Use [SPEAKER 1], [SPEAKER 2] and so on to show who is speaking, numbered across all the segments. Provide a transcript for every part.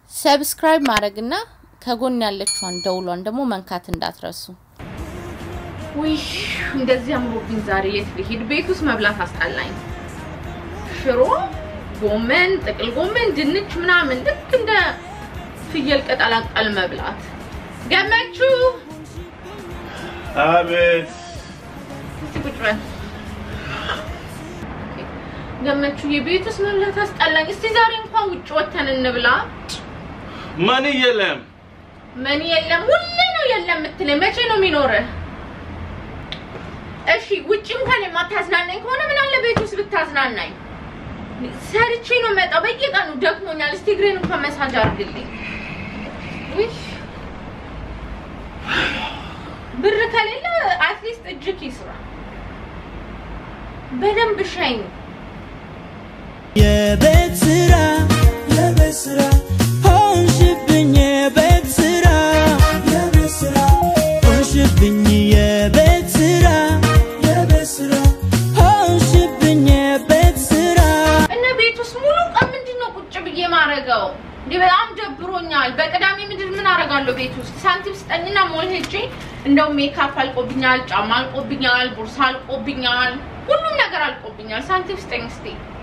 [SPEAKER 1] ሰብስክራይብ ማድረግና ከጎን ያለችዋን ደውሏን ደግሞ መንካት እንዳትረሱ።
[SPEAKER 2] ውይ እንደዚህ አምሮብኝ ዛሬ የት ልሄድ? ቤት ውስጥ መብላት አስጠላኝ። ሽሮ፣ ጎመን፣ ጥቅል ጎመን፣ ድንች ምናምን ልክ እንደ ፍየል ቅጠላቅጠል መብላት። ገመቹ
[SPEAKER 3] አቤት
[SPEAKER 2] እስቲ ቁጭ በል ገመቹ። የቤት ውስጥ መብላት አስጠላኝ። እስቲ ዛሬ እንኳን ውጭ ወተን እንብላ።
[SPEAKER 3] ማን የለም።
[SPEAKER 2] ምን የለም፣ ሁሌ ነው የለም የምትለኝ። መቼ ነው የሚኖርህ? እሺ ውጭ እንኳን የማታዝናናኝ ከሆነ ምን አለ ቤት ውስጥ ብታዝናናኝ። ሰርቼ ነው መጣው። በየቀኑ ደክሞኛል። እስቲ እግሬን እንኳን መሳጅ አድርግልኝ። ውይ ብር ከሌለ አትሊስት እጅክ ይስራ። በደንብ ሻኝ።
[SPEAKER 4] የቤት ስራ የቤት ስራ ሆንሽብኝ የቤት ስራ የቤት ስራ ሆንሽብኝ የቤት ስራ የቤት ስራ ሆንሽብኝ የቤት ስራ
[SPEAKER 2] እና ቤት ውስጥ ሙሉ ቀን ምንድን ነው ቁጭ ብዬ ማረገው? እንዴ በጣም ደብሮኛል። በቅዳሜ ምድር ምን አረጋለሁ ቤት ውስጥ? ሳንቲም ስጠኝና ሞል ሄጄ እንደው ሜካፕ አልቆብኛል፣ ጫማ አልቆብኛል፣ ቦርሳ አልቆብኛል፣ ሁሉም ነገር አልቆብኛል። ሳንቲም ስጠኝ እስቲ።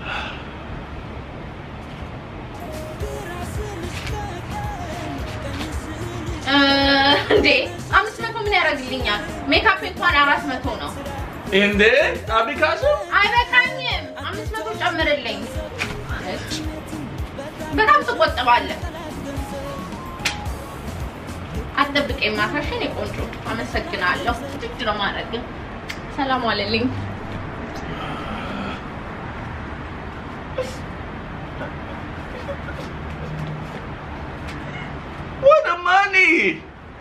[SPEAKER 2] እ እንዴ አምስት መቶ ምን ያደርግልኛል? ሜካፕ እንኳን አራት መቶ ነው።
[SPEAKER 3] እንዴ አቢካሱ
[SPEAKER 2] አይበቃኝም። አምስት መቶ ጨምርልኝ። በጣም ትቆጥባለህ። አትጠብቀኝ ማታሽን የቆንጆ አመሰግናለሁ። እጅ ነው ማድረግ። ሰላም ዋለልኝ።
[SPEAKER 3] what a money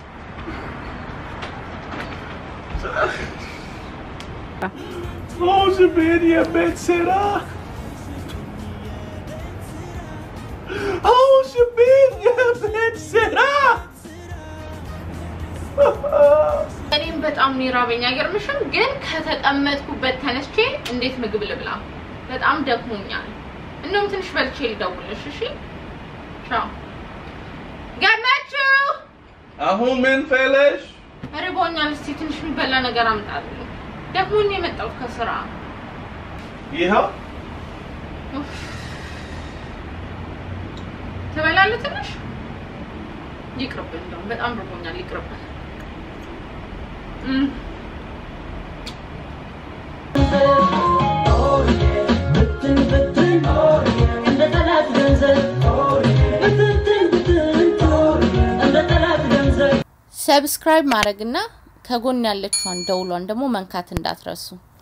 [SPEAKER 3] ሆንሽብኝ የቤት ስራ ሆንሽብኝ የቤት ስራ
[SPEAKER 2] እኔም በጣም ነው የራበኝ። አይገርምሽም? ግን ከተቀመጥኩበት ተነስቼ እንዴት ምግብ ልብላ? በጣም ደክሞኛል። እንደውም ትንሽ በልቼ ልደውልሽ። እሺ፣ ቻው። ገመችው
[SPEAKER 3] አሁን ምን ፈለሽ?
[SPEAKER 2] ርቦኛል። እስቲ ትንሽ የሚበላ ነገር አምጣልኝ። ደክሞኝ ነው የመጣሁት ከስራ።
[SPEAKER 3] ይኸው
[SPEAKER 2] ኡፍ። ትበላለህ ትንሽ? ይቅርብን፣ እንደውም በጣም ርቦኛል። ይቅርብን። እም
[SPEAKER 4] ብትን ብትን እንደ ጠላት ገንዘብ ብትን ብትን እንደ ጠላት ገንዘብ
[SPEAKER 1] ሰብስክራይብ ማድረግና ከጎን ያለችዋን ደውሏን ደግሞ መንካት እንዳትረሱ።